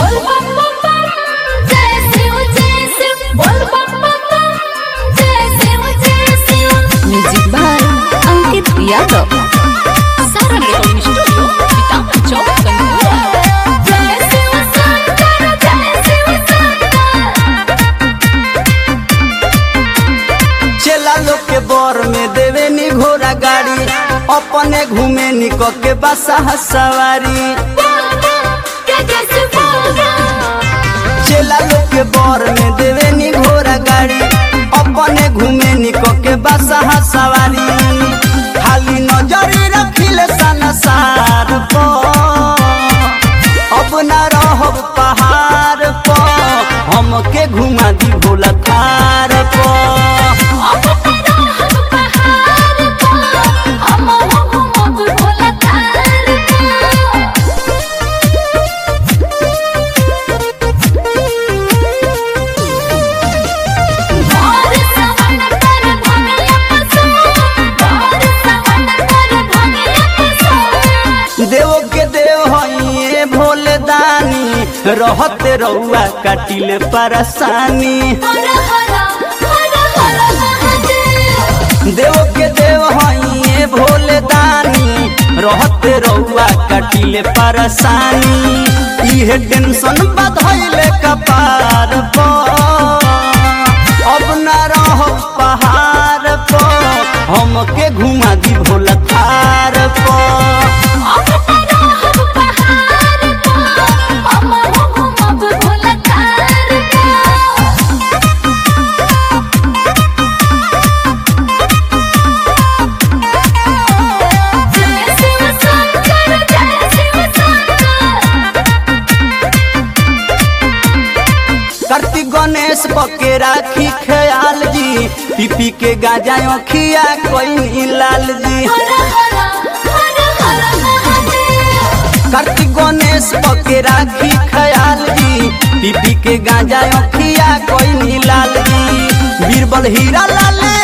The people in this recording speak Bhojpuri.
बोल बम बम बम जय शिव जय शिव बोल बम बम बम जय शिव जय Shiv music by Ankit Yadav Saran recording studio Sitapur Chowk Gangola जय शिव शंकर जय शिव शंकर चला लोग के बर में देवे नी घोड़ा गाड़ी अपने घूमे निक के बसा सवारी बोल बम जय जय शिव बोल बम चला लोग के बर में देवे नी घोड़ा गाड़ी अपने घूमे निक के बसा सवारी खाली नजरी रखिले सनसार पर अब न रहब पहाड़ पर हमके घुमा दी भोला थार पर अब तेरा हम पहाड़ पर हम हो घूमब भोला तार और सवन कर धनिया पसो और सवन कर धनिया पसो देव के देव हइए भोले दानी रहते रउआ काटिले परेशानी हर हर हर हर महादेव देव के देव हइए भोले दानी रहते रउआ काटिले परेशानी इहे टेंशन बधैले कपार पर अब न रहो पहाड़ पर हमके घुमा दी भोला थार पर अब तेरा हम पहाड़ पर हम हो घूमब भोला तार जय शिव शंकर जय शिव शंकर कार्तिक गणेश पके राखी ख्याल जी पीपी के गाजा अखिया कोई लाल जी हर हर हर हर महादेव कार्तिक गणेश पके राखी ख्याल जी पीपी के गाजा अखिया कोई लाल जी बीरबल हीरा लाल